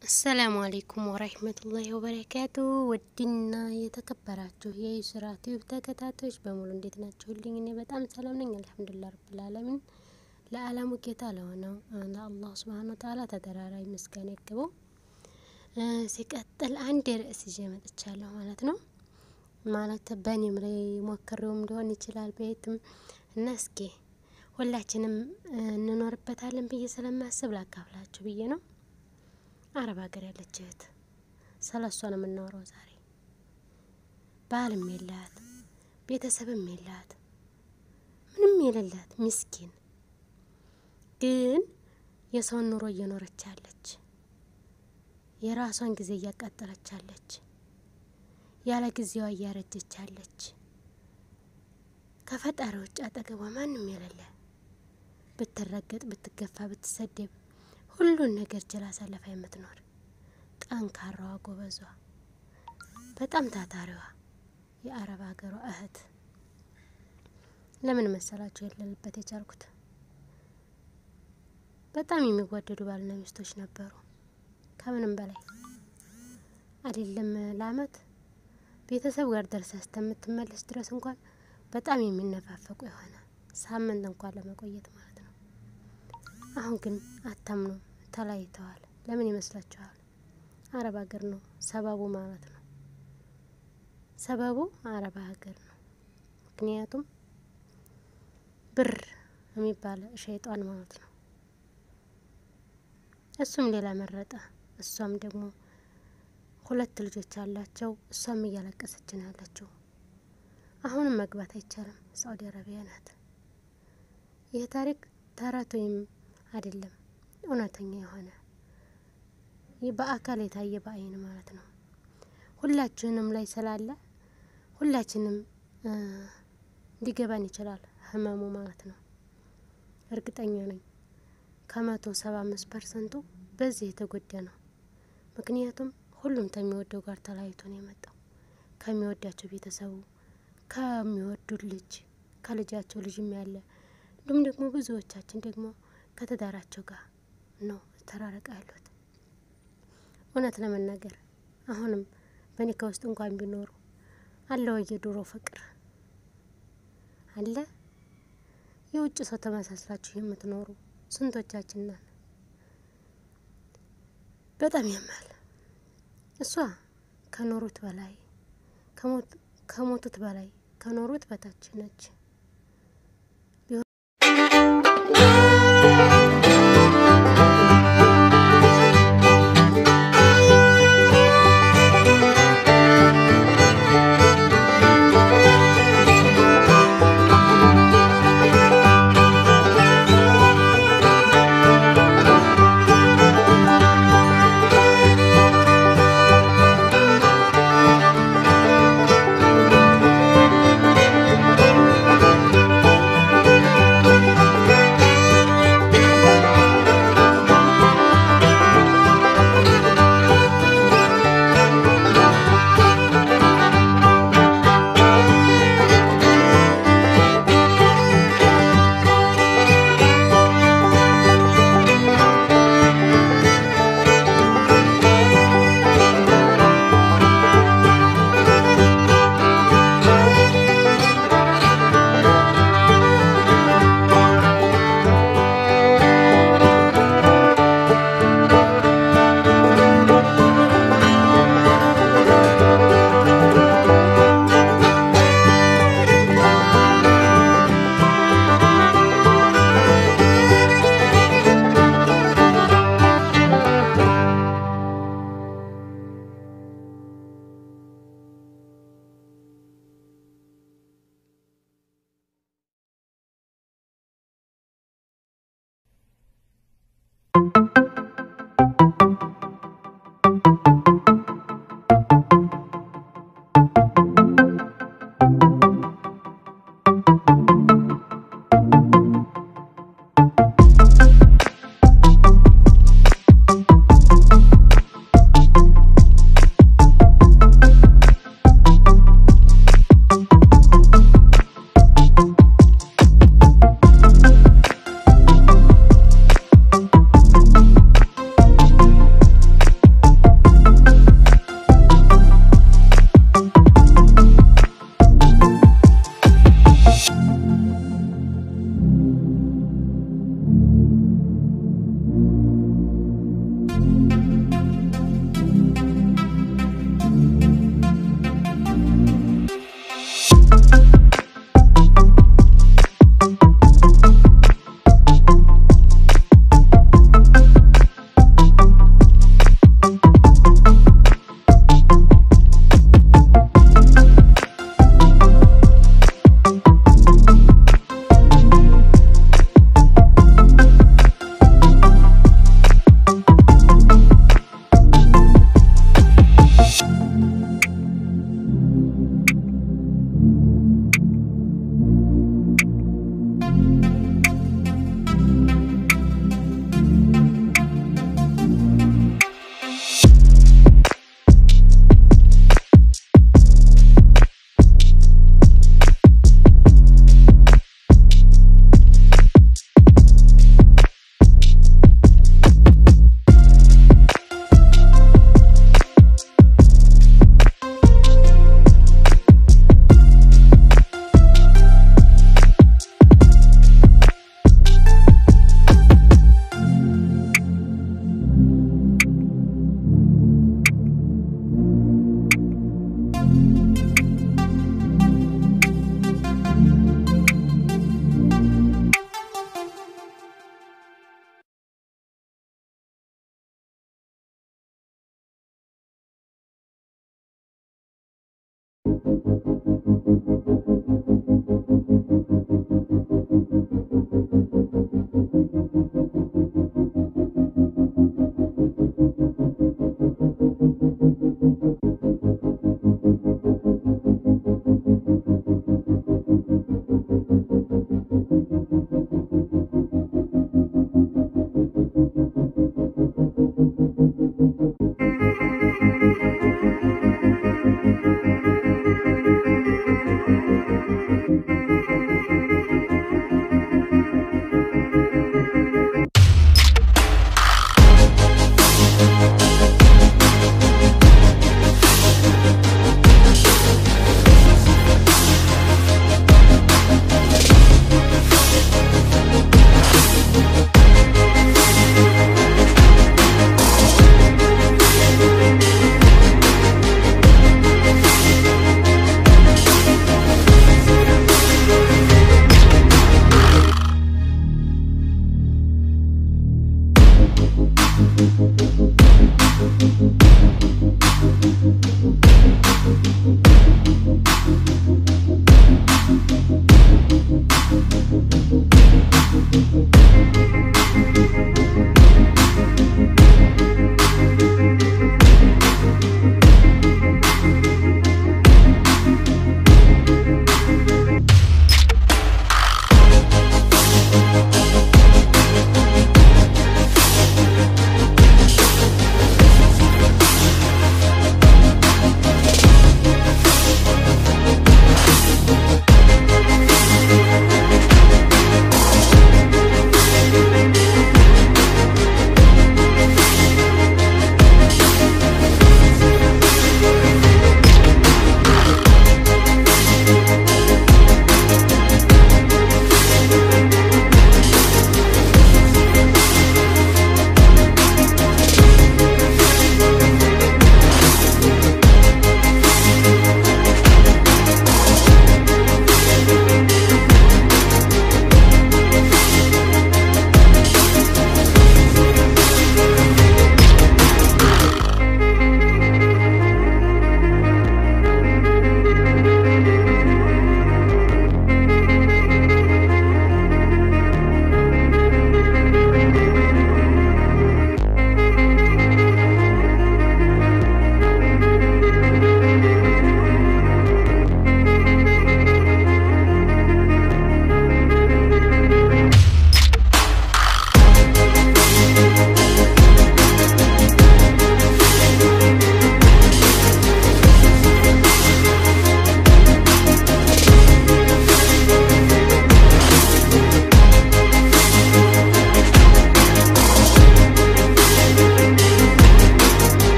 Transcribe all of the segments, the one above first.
አሰላሙ አሌይኩም ወራህመቱላሂ ወበረካቱ። ውድና የተከበራችሁ የዩስራ ቲዩብ ተከታታዮች በሙሉ እንዴት ናችሁልኝ? እኔ በጣም ሰላም ነኝ፣ አልሐምዱሊላህ ረብል ዓለሚን። ለዓለሙ ጌታ ለሆነው ለአላህ ሱብሃነሁ ወተዓላ ተደራራቢ ምስጋና ይግባው። ሲቀጥል አንድ ርዕስ ይዤ መጥቻለሁ ማለት ነው። ማለት በእኔም ላይ ሞክሬውም ሊሆን ይችላል በየትም እና እስኪ ሁላችንም እንኖርበታለን ብዬ ስለማስብ ላካፍላችሁ ብዬ ነው። አረብ ሀገር ያለች እህት ስለ እሷ ነው የምናወራው ዛሬ። ባልም የላት ቤተሰብም የላት ምንም የሌላት ምስኪን ግን የሰውን ኑሮ እየኖረች ያለች የራሷን ጊዜ እያቃጠለች ያለች ያለ ጊዜዋ እያረጀች ያለች ከፈጣሪ ውጭ አጠገቧ ማንም የሌለ ብትረገጥ፣ ብትገፋ፣ ብትሰደብ ሁሉን ነገር ችላ አሳልፋ የምትኖር ጠንካራዋ ጎበዟ በጣም ታታሪዋ የአረብ ሀገሯ እህት ለምን መሰላችሁ የሌለበት የቻልኩት? በጣም የሚወደዱ ባልና ሚስቶች ነበሩ። ከምንም በላይ አይደለም ለአመት ቤተሰብ ጋር ደርሳ እስከምትመለስ ድረስ እንኳን በጣም የሚነፋፈቁ የሆነ ሳምንት እንኳን ለመቆየት ማለት ነው። አሁን ግን አታምኑም፣ ተለያይተዋል። ለምን ይመስላችኋል? አረብ ሀገር ነው ሰበቡ ማለት ነው። ሰበቡ አረብ ሀገር ነው። ምክንያቱም ብር የሚባል ሸይጧን ማለት ነው። እሱም ሌላ መረጠ። እሷም ደግሞ ሁለት ልጆች አላቸው። እሷም እያለቀሰች ነው ያለችው። አሁንም መግባት አይቻልም። ሳኡዲ አረቢያ ናት። ይህ ታሪክ ተረት ወይም አይደለም፣ እውነተኛ የሆነ ይህ በአካል የታየ በአይን ማለት ነው። ሁላችንም ላይ ስላለ ሁላችንም ሊገባን ይችላል ህመሙ ማለት ነው። እርግጠኛ ነኝ ከመቶ ሰባ አምስት ፐርሰንቱ በዚህ የተጎዳ ነው። ምክንያቱም ሁሉም ከሚወደው ጋር ተለያይቶ ነው የመጣው ከሚወዳቸው ቤተሰቡ ከሚወዱት ልጅ ከልጃቸው ልጅም ያለ እንዲሁም ደግሞ ብዙዎቻችን ደግሞ ከትዳራቸው ጋር ነው ተራረቃ ያሉት። እውነት ለመናገር አሁንም በኒካ ውስጥ እንኳን ቢኖሩ አለ ወይ የድሮ ፍቅር አለ? የውጭ ሰው ተመሳስላችሁ የምትኖሩ ስንቶቻችን ነን? በጣም ያማል። እሷ ከኖሩት በላይ ከሞቱት በላይ ከኖሩት በታች ነች።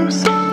new song.